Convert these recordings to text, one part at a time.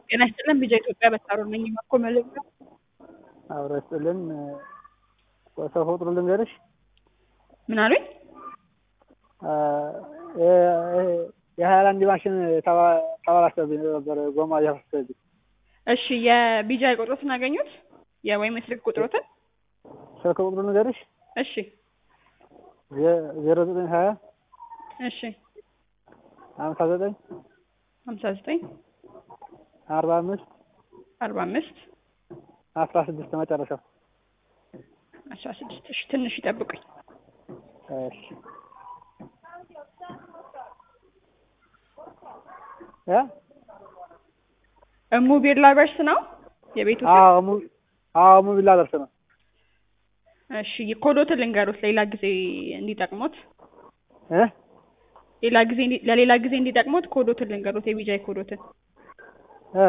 ጤና ይስጥልን ቢጃ ኢትዮጵያ በሳሮን ነኝ እባክዎ መልእክት አብሮ ይስጥልን ሰው ቁጥሩ ልንገርሽ ምን አሉኝ የሀይላንድ ማሽን ተበላሽቶብኝ ነበር ጎማ እያፈሰሰብኝ እሺ የቢጃይ ቁጥሮትን አገኙት የወይም የስልክ ቁጥሮትን ስልክ ቁጥሩ ልንገርሽ እሺ ዜሮ ዘጠኝ ሀያ እሺ ሀምሳ ዘጠኝ ሀምሳ ዘጠኝ አርባ አምስት አርባ አምስት አስራ ስድስት መጨረሻው አስራ ስድስት እሺ ትንሽ ይጠብቁኝ እሺ እ እሙ ቢርላ በርስ ነው የቤቱ ስም? አዎ ሙ አዎ ሙቪላ ደርስ ነው እሺ ኮዶትን ልንገሩት ሌላ ጊዜ እንዲጠቅሙት እ ሌላ ጊዜ እንዲ- ለሌላ ጊዜ እንዲጠቅሙት ኮዶትን ልንገሩት የቢጃይ ኮዶትን እ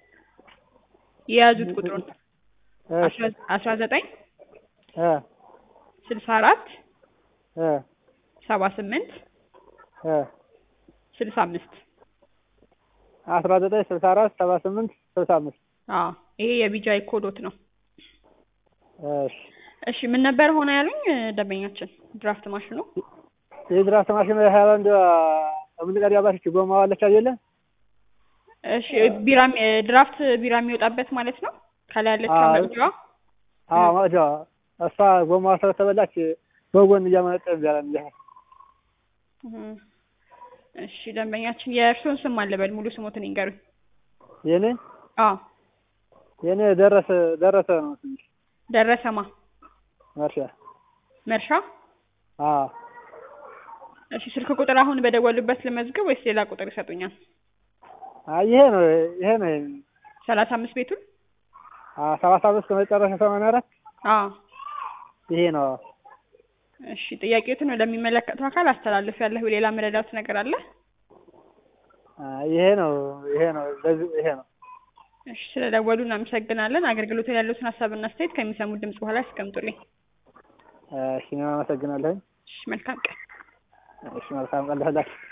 የያዙት ቁጥሩን እሺ አስራ ዘጠኝ እ ስልሳ አራት እ ሰባ ስምንት እ ስልሳ አምስት አስራ ዘጠኝ ስልሳ አራት ሰባ ስምንት ስልሳ አምስት አዎ ይሄ የቢጃይ ኮዶት ነው እሺ እሺ ምን ነበር ሆነ ያሉኝ ደንበኛችን ድራፍት ማሽኑ የድራፍት ማሽን ሃይላንድ የምንቀዳ ባሽ ጎማ ዋለች አይደለ እሺ ቢራ ድራፍት ቢራ የሚወጣበት ማለት ነው ከላይ ያለችው አዎ። መቅጃዋ አዎ ማጃ እሷ ጎማ ስለተበላች በጎን እያመነጨ እንዲያለን እንዲያ እህ። እሺ ደንበኛችን የእርስዎን ስም አለበል ሙሉ ስሞትን ይንገሩኝ የኔ አዎ የኔ ደረሰ ደረሰ ነው ትንሽ ደረሰማ መርሻ መርሻ አዎ እሺ ስልክ ቁጥር አሁን በደወሉበት ልመዝግብ ወይስ ሌላ ቁጥር ይሰጡኛል አይ ይሄ ነው ይሄ ነው ሰላሳ አምስት ቤቱን አዎ ሰባት አምስት ከመጨረሻ ሰማንያ አራት አዎ ይሄ ነው እሺ ጥያቄዎትን ወደሚመለከተው አካል አስተላልፍ ያለሁ ሌላ መረዳት ነገር አለ አይ ይሄ ነው ይሄ ነው ለዚህ ይሄ ነው እሺ ስለደወሉ እናመሰግናለን አገልግሎት ላይ ያሉትን ሀሳብና አስተያየት ከሚሰሙት ድምጽ በኋላ ያስቀምጡልኝ እሺ እኔም አመሰግናለሁ እሺ መልካም ቀን እሺ መልካም ቀን ለሁላችሁ